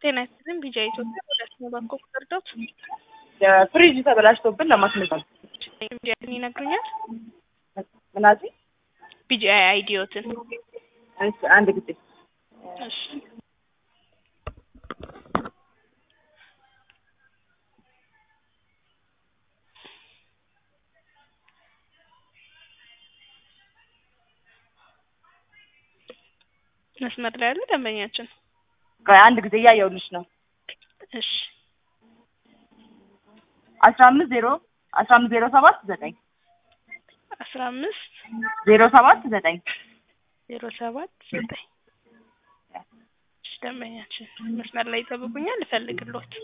ጤና ይስጥልኝ ቢጃ ኢትዮጵያ ወደ ስሙ ባንኮ ቁጥርዶት ፍሪጅ ተበላሽቶብን ለማስመጣት ቢጃን ይነግሩኛል። ምናዚ ቢጃ አይዲዮትን እሺ፣ አንድ ጊዜ እሺ መስመር ላይ ያለ ደንበኛችን ቆይ አንድ ጊዜ እያየሁልሽ ነው። እሺ አስራ አምስት ዜሮ አስራ አምስት ዜሮ ሰባት ዘጠኝ አስራ አምስት ዜሮ ሰባት ዘጠኝ ዜሮ ሰባት ዘጠኝ እሺ ደንበኛችን መስመር ላይ ይጠብቁኛል፣ እፈልግልዎት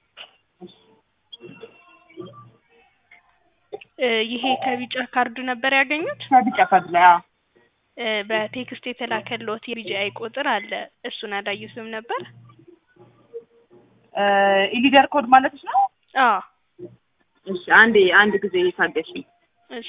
እ ይሄ ከቢጫ ካርዱ ነበር ያገኙት? ከቢጫ ካርድ ላይ አዎ። እ በቴክስት የተላከልዎት የቢጂአይ ቁጥር አለ። እሱን አላዩትም ነበር? እ ኢሊደር ኮድ ማለትሽ ነው? አዎ እሺ፣ አንዴ አንድ ጊዜ ታገሽኝ። እሺ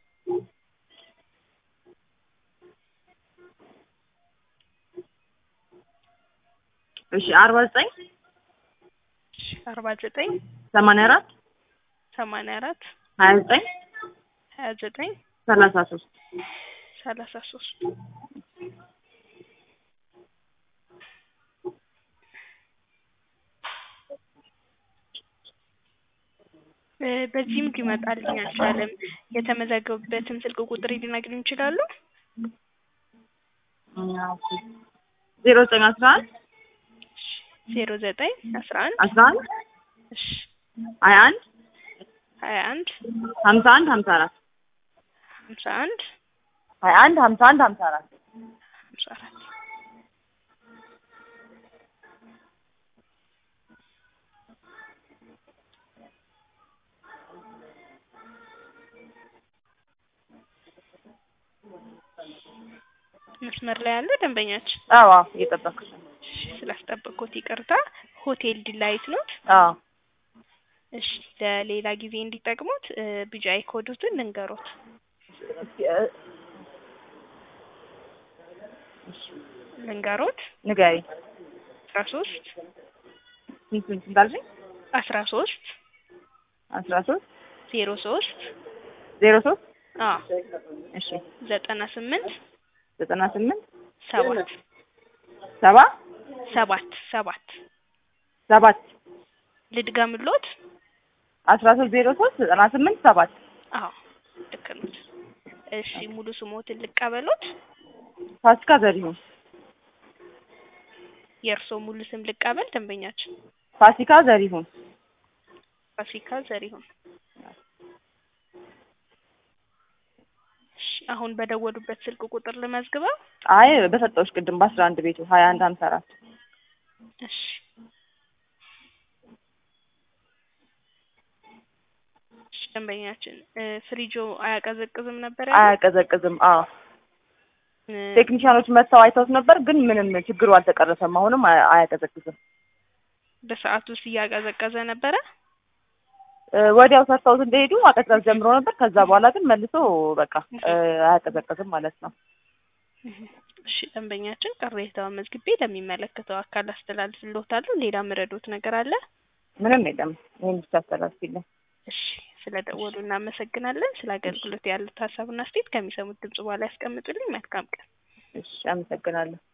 እሺ፣ አርባ ዘጠኝ እሺ አርባ ዘጠኝ ሰማንያ አራት ሰማንያ አራት ሀያ ዘጠኝ ሀያ ዘጠኝ ሰላሳ ሶስት ሰላሳ ሶስት እ በዚህም ሊመጣልኝ አልቻለም። የተመዘገቡበትን ስልክ ቁጥር ሊነግሩኝ ይችላሉ? ዜሮ ዘጠኝ አስራ አንድ ዜሮ ዘጠኝ አስራ አንድ አስራ አንድ እሺ ሀያ አንድ ሀያ አንድ ሀምሳ አንድ ሀምሳ አራት ሀምሳ አንድ ሀያ አንድ ሀምሳ አንድ ሀምሳ አራት ሀምሳ አራት መስመር ላይ ያለ ደንበኛችን አዎ አዎ፣ እየጠበኩሽ ነው። እሺ ስላስጠበቅኩት ይቅርታ። ሆቴል ዲላይት ኖት? አዎ እሺ ለሌላ ጊዜ እንዲጠቅሙት እ ቢጂአይ ኮዱትን ልንገሮት። እስኪ እ ልንገሮት ንገሪኝ። አስራ ሶስት ስንት ስንት እንዳልሽኝ? አስራ ሶስት አስራ ሶስት ዜሮ ሶስት ዜሮ ሶስት አዎ እሺ ዘጠና ስምንት ዘጠና ስምንት ሰባት ሰባ ሰባት ሰባት ሰባት ልድገምሎት? አስራ ሶስት ዜሮ ሶስት ዘጠና ስምንት ሰባት አዎ ልክ ኖት። እሺ ሙሉ ስሞትን ልቀበሎት? ፋሲካ ዘሪሁን የእርስዎ ሙሉ ስም ልቀበል ደንበኛችን? ፋሲካ ዘሪሁን ፋሲካ ዘሪሁን። እሺ አሁን በደወሉበት ስልክ ቁጥር ልመዝግበው? አይ በሰጠሁሽ ቅድም በአስራ አንድ ቤቱ ሀያ አንድ ሀምሳ አራት እሺ እሺ ደንበኛችን እ ፍሪጆ አያቀዘቅዝም ነበር ያሉት? አያቀዘቅዝም። አዎ እ ቴክኒሻኖች መጥተው አይተውት ነበር፣ ግን ምንም ችግሩ አልተቀረፈም። አሁንም አያ- አያቀዘቅዝም። በሰዓቱ ውስጥ እያቀዘቀዘ ነበረ? እ ወዲያው ሰርተውት እንደሄዱ ማቀዝቀዝ ጀምሮ ነበር። ከዛ በኋላ ግን መልሶ በቃ እ አያቀዘቅዝም ማለት ነው። እሺ ደንበኛችን ቅሬታውን መዝግቤ ለሚመለከተው አካል አስተላልፍልዎታለሁ። ሌላ ምረዶት ነገር አለ? ምንም የለም። ይህን ብቻ አስተላልፊልኝ። እሺ ስለደወሉ እናመሰግናለን። ስለ አገልግሎት ያሉት ሀሳብና አስተያየት ከሚሰሙት ድምጽ በኋላ ያስቀምጡልኝ። መልካም ቀን። እሺ፣ አመሰግናለሁ።